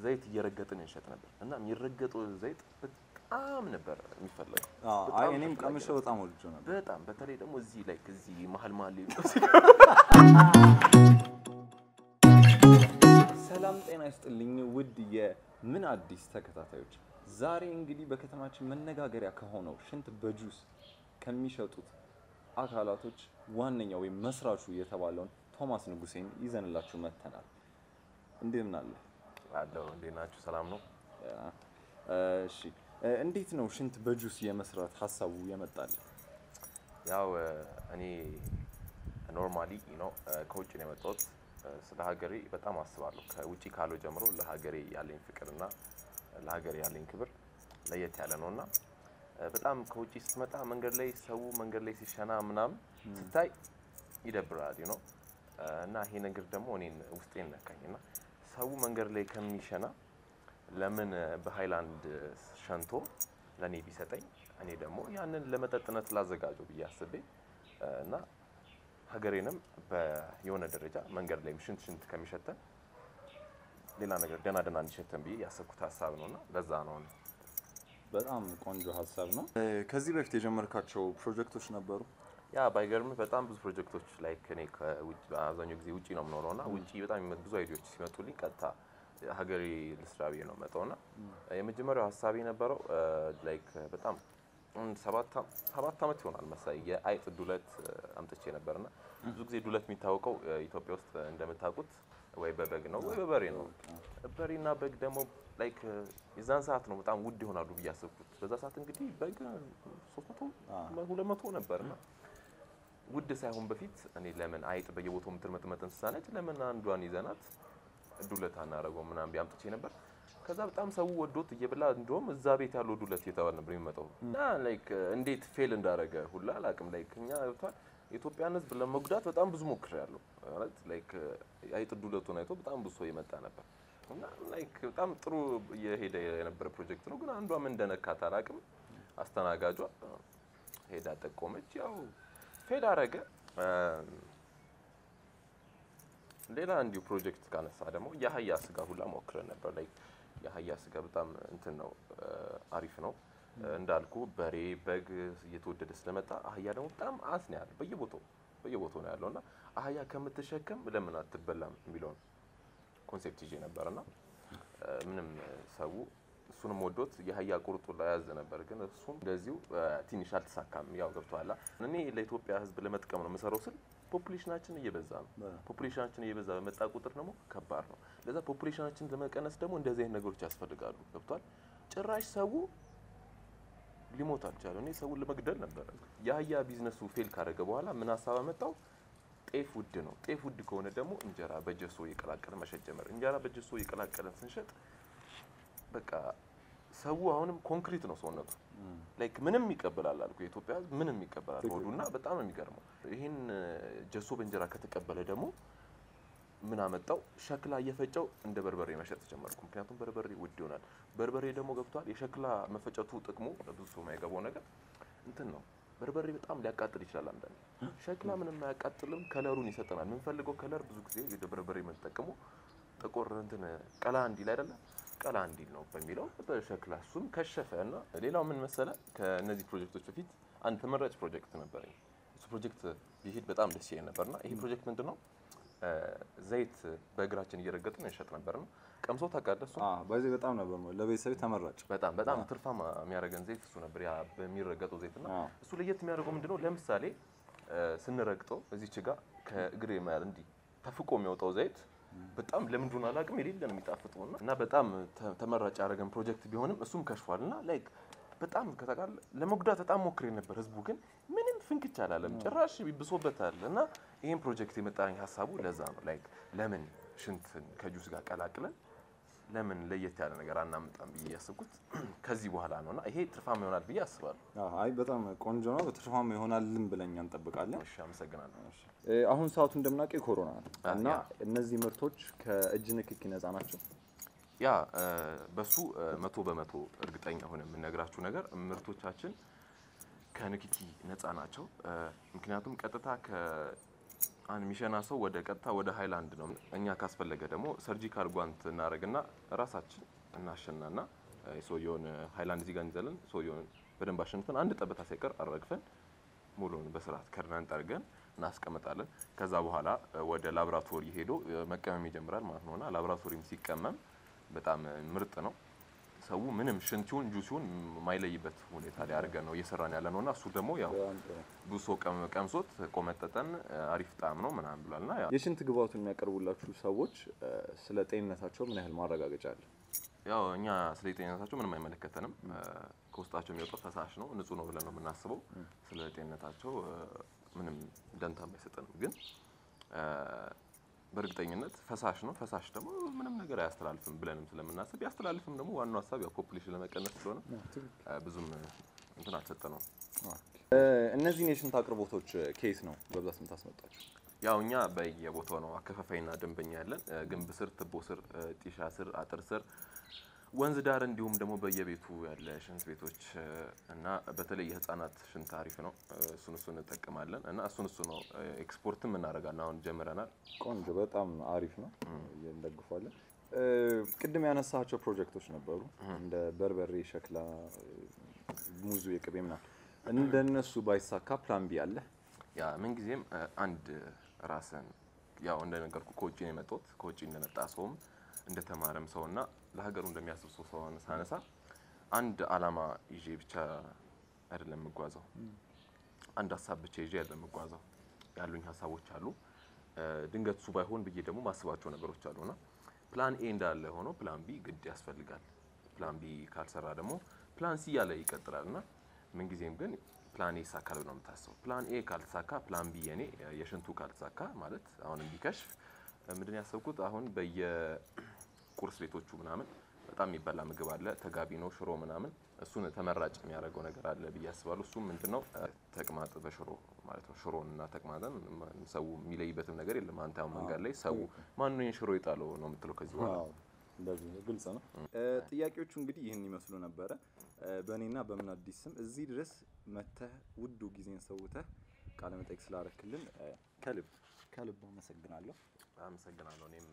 ዘይት እየረገጥን እንሸጥ ነበር እና የሚረገጠው ዘይት በጣም ነበር የሚፈለገው። አዎ፣ በጣም አይ እኔም ተፈላጊ ቀምሼው በጣም ወድጄው ነበር። በጣም በተለይ ደግሞ እዚህ ላይ እዚህ መሀል መሀል ላይ ሰላም ጤና ይስጥልኝ ውድ የምን አዲስ ተከታታዮች፣ ዛሬ እንግዲህ በከተማችን መነጋገሪያ ከሆነው ሽንት በጁስ ከሚሸጡት አካላቶች ዋነኛው ወይም መስራቹ የተባለውን ቶማስ ንጉሴን ይዘንላችሁ መጥተናል። እንደምን አለ? አለው። እንዴት ናችሁ? ሰላም ነው። እሺ፣ እንዴት ነው ሽንት በጁስ የመስራት ሀሳቡ የመጣል? ያው እኔ ኖርማሊ ነው ከውጭ ነው የመጣሁት። ስለ ሀገሬ በጣም አስባለሁ። ከውጭ ካለው ጀምሮ ለሀገሬ ያለኝ ፍቅርና ለሀገሬ ያለኝ ክብር ለየት ያለ ነው እና በጣም ከውጭ ስትመጣ መንገድ ላይ ሰው መንገድ ላይ ሲሸና ምናምን ስታይ ይደብራል ነው እና ይሄ ነገር ደግሞ እኔን ውስጤን ነካኝ እና ሰው መንገድ ላይ ከሚሸና ለምን በሃይላንድ ሸንቶ ለእኔ ቢሰጠኝ እኔ ደግሞ ያንን ለመጠጥነት ላዘጋጀው ብዬ አስቤ እና ሀገሬንም በየሆነ ደረጃ መንገድ ላይ ሽንት ሽንት ከሚሸተን ሌላ ነገር ደህና ደህና እንዲሸተን ብዬ ያሰብኩት ሀሳብ ነው እና ለዛ ነው እኔ በጣም ቆንጆ ሀሳብ ነው። ከዚህ በፊት የጀመርካቸው ፕሮጀክቶች ነበሩ? ያ ባይገርምህ በጣም ብዙ ፕሮጀክቶች ላይ እኔ ከውጭ አብዛኛው ጊዜ ውጭ ነው የምኖረው እና ውጭ በጣም የሚመጡ ብዙ አይዲያዎች ሲመጡልኝ ቀጥታ ሀገሬ ልስራ ብዬ ነው መጣው እና የመጀመሪያው ሀሳብ የነበረው ላይክ በጣም አንድ ሰባት አም- ሰባት ዓመት ይሆናል መሰለኝ የአይጥ ዱለት አምጥቼ ነበር እና ብዙ ጊዜ ዱለት የሚታወቀው ኢትዮጵያ ውስጥ እንደምታውቁት ወይ በበግ ነው ወይ በበሬ ነው። በሬና በግ ደግሞ ላይክ የዛን ሰዓት ነው በጣም ውድ ይሆናሉ ብዬ አሰብኩት። በዛ ሰዓት እንግዲህ በግ ሶስት መቶ ሁለት መቶ ነበርና ውድ ሳይሆን በፊት እኔ ለምን አይጥ በየቦታው የምትርመጥመጥ እንስሳ ነች፣ ለምን አንዷን ይዘናት ዱለት አናደርገው ምናምን ብዬ አምጥቼ ነበር። ከዛ በጣም ሰው ወዶት እየበላ እንደውም እዛ ቤት ያለው ዱለት እየተባለ ነበር የሚመጣው እና ላይክ እንዴት ፌል እንዳደረገ ሁላ አላውቅም። ላይክ እኛ ገብቷል የኢትዮጵያን ሕዝብ ለመጉዳት በጣም ብዙ ሞክሬያለሁ። ማለት ላይክ አይጥ ዱለቱን አይቶ በጣም ብዙ ሰው የመጣ ነበር እና ላይክ በጣም ጥሩ እየሄደ የነበረ ፕሮጀክት ነው። ግን አንዷ ምን እንደነካት አላውቅም። አስተናጋጇ ሄዳ ጠቆመች፣ ያው ፌል አረገ። ሌላ እንዲሁ ፕሮጀክት ካነሳ ደግሞ የአህያ ስጋ ሁላ ሞክረን ነበር። ላይ የአህያ ስጋ በጣም እንትን ነው አሪፍ ነው እንዳልኩ በሬ በግ እየተወደደ ስለመጣ አህያ ደግሞ በጣም አስ ነው ያለው በየቦታው በየቦታው ነው ያለው እና አህያ ከምትሸከም ለምን አትበላም የሚለውን ኮንሴፕት ይዤ ነበር እና ምንም ሰው እሱንም ወዶት የአህያ ቁርጡ ላይ ያዘ ነበር። ግን እሱም እንደዚሁ ትንሽ አልተሳካም። ያው ገብቶሃል። እኔ ለኢትዮጵያ ሕዝብ ለመጥቀም ነው የምሰራው ስል ፖፑሌሽናችን እየበዛ ነው። ፖፑሌሽናችን እየበዛ በመጣ ቁጥር ደግሞ ከባድ ነው። ለዛ ፖፑሌሽናችን ለመቀነስ ደግሞ እንደዚህ አይነት ነገሮች ያስፈልጋሉ። ገብቷል። ጭራሽ ሰው ሊሞት አልቻለ። እኔ ሰውን ለመግደል ነበረ። የአህያ ቢዝነሱ ፌል ካደረገ በኋላ ምን ሀሳብ አመጣው? ጤፍ ውድ ነው። ጤፍ ውድ ከሆነ ደግሞ እንጀራ በጀሶ እየቀላቀለ መሸጥ ጀመር። እንጀራ በጀሶ እየቀላቀለን ስንሸጥ በቃ ሰው አሁንም ኮንክሪት ነው ሰውነቱ። ላይክ ምንም ይቀበላል አልኩ። የኢትዮጵያ ሕዝብ ምንም ይቀበላል ሆዱና በጣም ነው የሚገርመው። ይህን ጀሶ በእንጀራ ከተቀበለ ደግሞ ምን አመጣው? ሸክላ እየፈጨው እንደ በርበሬ መሸጥ ጀመርኩ። ምክንያቱም በርበሬ ውድ ይሆናል። በርበሬ ደግሞ ገብቷል። የሸክላ መፈጨቱ ጥቅሙ ብዙ ሰው የማይገባው ነገር እንትን ነው። በርበሬ በጣም ሊያቃጥል ይችላል። አንዳንዴ ሸክላ ምንም አያቃጥልም። ከለሩን ይሰጠናል። የምንፈልገው ከለር ብዙ ጊዜ ወደ በርበሬ የምንጠቀሙ ጥቁር እንትን ቀላ እንዲል አይደለም ቀላ እንዲል ነው በሚለው በሸክላ እሱም ከሸፈ እና ሌላው ምን መሰለ ከእነዚህ ፕሮጀክቶች በፊት አንድ ተመራጭ ፕሮጀክት ነበረኝ። እሱ ፕሮጀክት ቢሄድ በጣም ደስ ይለኝ ነበርና ይሄ ፕሮጀክት ምንድን ነው? ዘይት በእግራችን እየረገጥን እንሸጥ ነበር ነው። ቀምሶ ታውቃለህ? እሱ በዚህ በጣም ነበር ለቤተሰብ ተመራጭ። በጣም በጣም ትርፋማ የሚያደርገን ዘይት እሱ ነበር። ያ በሚረገጠው ዘይት እና አዎ። እሱ ለየት የሚያደርገው ምንድነው? ለምሳሌ ስንረግጠው እዚች ጋር ከእግሬ ማለት እንዲህ ተፍቆ የሚወጣው ዘይት በጣም ለምንድን አላውቅም የሌለ ነው የሚጣፍጠው እና እና በጣም ተ- ተመራጭ ያደረገን ፕሮጀክት ቢሆንም እሱም ከሽፏል እና ላይክ በጣም ከተቃለ ለመጉዳት በጣም ሞክሬ ነበር። ህዝቡ ግን ምንም ፍንክች አላለም፣ ጭራሽ ብሶበታል። እና ይህን ፕሮጀክት የመጣኝ ሀሳቡ ለዛ ነው። ላይክ ለምን ሽንትን ከጁስ ጋር ቀላቅለን ለምን ለየት ያለ ነገር አናምጣም ብዬ ያስብኩት ከዚህ በኋላ ነው እና ይሄ ትርፋማ ይሆናል ብዬ አስባለሁ። አይ በጣም ቆንጆ ነው። ትርፋማ ይሆናልን ብለኛ እንጠብቃለን። እሺ፣ አመሰግናለሁ። እ፣ አሁን ሰዓቱ እንደምናውቀው የኮሮና ነው አ፣ እና ያ። እነዚህ ምርቶች ከእጅ ንክኪ ነፃ ናቸው። ያ እ፣ በሱ እ፣ መቶ በመቶ እርግጠኛ ሆነ የምነግራችሁ ነገር ምርቶቻችን ከንክኪ ነፃ ናቸው። እ፣ ምክንያቱም ቀጥታ አንድ የሚሸና ሰው ወደ ቀጥታ ወደ ሃይላንድ ነው። እኛ ካስፈለገ ደግሞ ሰርጂካል ጓንት እናደርግና ራሳችን እናሸናና እ፣ ሰውየውን ሃይላንድ እዚህ ጋር እንይዛለን። ሰውየውን በደንብ አሸንፈን አንድ ጠብታ ሳይቀር አረግፈን ሙሉን በስርዓት ከድነን ጠርገን እናስቀምጣለን። ከዛ በኋላ እ፣ ወደ ላቦራቶሪ ሄዶ እ፣ መቀመም ይጀምራል ማለት ነውና ላቦራቶሪም ሲቀመም በጣም እ፣ ምርጥ ነው። ሰው ምንም ሽንቲውን ጁሲውን የማይለይበት ሁኔታ ላይ አድርገን ነው እየሰራን ያለ ነውና እሱ ደግሞ ያው በጣም ጥሩ። ብዙ ሰው ቀም- ቀምሶት ቆመጠጠን እ፣ አሪፍ ጣዕም ነው ምናምን ብሏልና ያው የሽንት ግባቱን የሚያቀርቡላችሁ ሰዎች እ፣ ስለ ጤንነታቸው ምን ያህል ማረጋገጫ አለ? ያው እኛ ስለ ጤንነታቸው ምንም አይመለከተንም። እ፣ ከውስጣቸው የሚወጣው ፈሳሽ ነው፣ ንጹህ ነው ብለን ነው የምናስበው። ስለ ጤንነታቸው እ፣ ምንም ደንታም አይሰጠንም። ግን እ፣ በእርግጠኝነት ፈሳሽ ነው። ፈሳሽ ደግሞ ምንም ነገር አያስተላልፍም ብለንም ስለምናስብ ያስተላልፍም ደግሞ ዋናው ሀሳብ ያው ፖፑሌሽን ለመቀነስ ስለሆነ እ፣ ብዙም እንትን አልሰጠነውም። እ፣ እነዚህን የሽንት አቅርቦቶች ኬስ ነው በብዛት የምታስመጣቸው? ያው እኛ በየቦታው ነው አከፋፋይና ደንበኛ ያለን። እ፣ ግንብ ስር፣ ትቦ ስር፣ እ፣ ጢሻ ስር፣ አጥር ስር፣ ወንዝ ዳር እንዲሁም ደግሞ በየቤቱ ያለ ሽንት ቤቶች እ፣ እና በተለይ የህፃናት ሽንት አሪፍ ነው። እ፣ እሱን እሱን እንጠቀማለን እና እሱን እሱ ነው እ፣ ኤክስፖርትም እናደርጋለን። አሁን ጀምረናል። ቆንጆ፣ በጣም አሪፍ ነው። እንደግፋለን። እ፣ ቅድም ያነሳቸው ፕሮጀክቶች ነበሩ እንደ በርበሬ፣ ሸክላ፣ እ፣ ሙዙ፣ የቅቤ ምናምን እንደነሱ ባይሳካ ፕላን ቢ አለ? ያ ምንጊዜም እ፣ አንድ ራስን ያው እንደነገርኩ ከውጭ ነው የመጣሁት። ከውጭ እንደመጣ ሰውም እንደተማረም ሰውና ለሀገሩ እንደሚያስብ ሰው ሰውን ሳነሳ አንድ አላማ ይዤ ብቻ አይደለም የምጓዘው። አንድ ሀሳብ ብቻ ይዤ አይደለም የምጓዘው። ያሉኝ ሀሳቦች አሉ። እ፣ ድንገት እሱ ባይሆን ብዬ ደግሞ ማስባቸው ነገሮች አሉና ፕላን ኤ እንዳለ ሆኖ ፕላን ቢ ግድ ያስፈልጋል። ፕላን ቢ ካልሰራ ደግሞ ፕላን ሲ እያለ ይቀጥላል እና ምንጊዜም ግን ፕላን ኤ ይሳካል ነው የምታስበው። ፕላን ኤ ካልተሳካ ፕላን ቢ የኔ የሽንቱ ካልተሳካ ማለት አሁንም ቢከሽፍ ምንድን ያሰብኩት አሁን በየቁርስ ቤቶቹ ምናምን በጣም የሚበላ ምግብ አለ፣ ተጋቢ ነው ሽሮ ምናምን። እሱን ተመራጭ የሚያደርገው ነገር አለ ብዬ አስባለሁ። እሱም ምንድነው ተቅማጥ በሽሮ ማለት ነው። ሽሮን እና ተቅማጥን ሰው የሚለይበትም ነገር የለም። አንተ አሁን መንገድ ላይ ሰው ማን ነው ይህን ሽሮ የጣለው ነው የምትለው ከዚህ በኋላ አዎ፣ እንደዚህ ነው፣ ግልጽ ነው። ጥያቄዎቹ እንግዲህ ይህን ይመስሉ ነበረ። በእኔና በምን አዲስ ስም እዚህ ድረስ መተህ ውዱ ጊዜን ሰውተህ ቃለ መጠይቅ ስላረክልን ከልብ ከልብ አመሰግናለሁ። አመሰግናለሁ። እኔም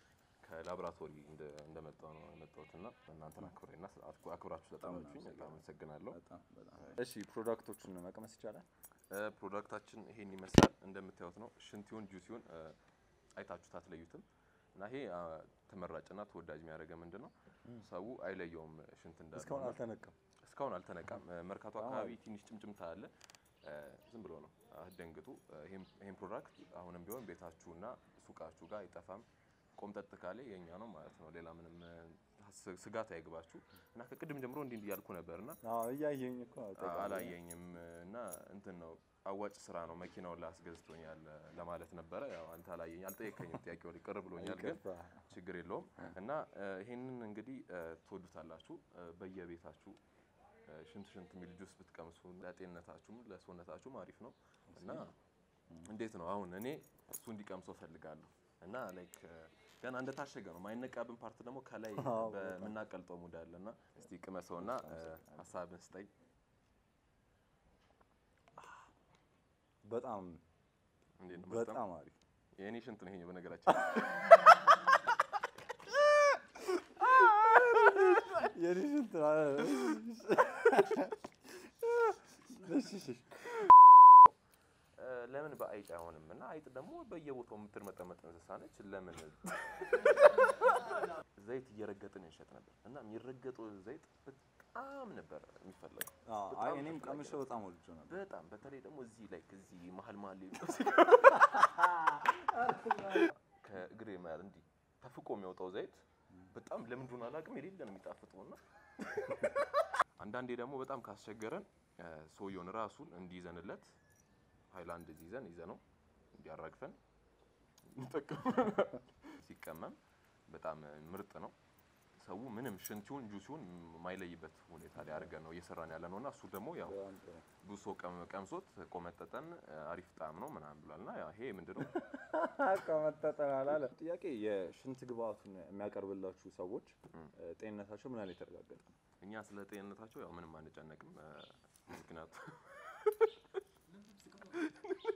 ከላቦራቶሪ እንደመጣው ነው የመጣሁት እና እናንተን አክብሬና አክብራችሁ ስለጠራችሁኝ በጣም አመሰግናለሁ። በጣም በጣም እሺ፣ ፕሮዳክቶቹን መቅመስ ይቻላል? ፕሮዳክታችን ይሄን ይመስላል። እንደምታዩት ነው። ሽንቲውን ጁሲውን አይታችሁት አትለዩትም። እና ይሄ አ፣ ተመራጭና ተወዳጅ የሚያደርገ ምንድን ነው ሰው አይለየውም ሽንት እንዳለ እስካሁን እና አልተነቀም። እስካሁን አልተነቃም። መርካቶ አካባቢ ትንሽ ጭምጭምታ አለ። እ፣ ዝም ብሎ ነው አትደንግጡ። ይሄን ይሄን ፕሮዳክት አሁንም ቢሆን ቤታችሁና ሱቃችሁ ጋር አይጠፋም። ቆምጠጥ ካለ የኛ ነው ማለት ነው። ሌላ ምንም እ፣ ስ- ስጋት አይግባችሁ እና ከቅድም ጀምሮ እንዲህ እንዲህ ያልኩ ነበርና አዎ፣ እያየኝ እኮ አላየኝም እና እንትን ነው አዋጭ ስራ ነው መኪናውን ላስገዝቶኛል ለማለት ነበረ። ያው አንተ አላየኝ አልጠየቀኝም። ጥያቄው ላይ ቅር ብሎኛል፣ ግን ችግር የለውም እና እ፣ ይሄንን እንግዲህ እ፣ ትወዱታላችሁ። እ፣ በየቤታችሁ እ፣ ሽንት ሽንት የሚል ጁስ ብትቀምሱ ለጤንነታችሁም ለሰውነታችሁም አሪፍ ነው እና እንዴት ነው አሁን እኔ እሱ እንዲቀምሰው ፈልጋለሁ እና ላይክ ገና እንደታሸገ ነው። ማይነቃብን ፓርት ደግሞ ከላይ አዎ፣ በምናቀልጠው ሙድ አለ እና እስቲ ቅመሰውና እ፣ ሀሳብን ስጠኝ። በጣም እንዴት ነው? በጣም በጣም አሪፍ የእኔ ሽንት ነው ይሄኛው በነገራችን የኔ ሽንት እሺ፣ እሺ። እ፣ ለምን በአይጥ አይሆንም? እና አይጥ ደግሞ በየቦታው የምትርመጠመጥ እንስሳ ነች። ለምን ዘይት እየረገጥን እንሸጥ ነበር እና የሚረገጠው ዘይት በጣም ነበር የሚፈለገው። አዎ፣ በጣም አይ እኔም ተፈላጊ ቀምሼው በጣም ወድጄው ነበር። በጣም በተለይ ደግሞ እዚህ ላይ እዚህ መሀል መሀል ላይ ከእግሬ መሀል እንዲህ ተፍቆ የሚወጣው ዘይት በጣም ለምን እንደሆነ አላውቅም የሌለ ነው የሚጣፍጠው እና አንዳንዴ ደግሞ በጣም ካስቸገረን እ፣ ሰውየውን ራሱን እንዲይዘንለት ሃይላንድ ይዘን ይዘነው እንዲያራግፈን እንጠቀም ሲቀመም በጣም ምርጥ ነው። ሰው ምንም ሽንቲውን ጁሲውን የማይለይበት ሁኔታ ላይ አድርገን ነው እየሰራን ያለ ነው እና እሱ ደግሞ ያው በጣም ጥሩ። ብዙ ሰው ቀም- ቀምሶት ቆመጠጠን አሪፍ ጣዕም ነው ምናምን ብሏል እና ያው ይሄ ምንድነው ቆመጠጠን አላለ። ጥያቄ የሽንት ግብአቱን የሚያቀርብላችሁ ሰዎች እ፣ ጤንነታቸው ምን ያህል የተረጋገጠ ነው? እኛ ስለ ጤንነታቸው ያው ምንም አንጨነቅም እ፣ ምክንያቱም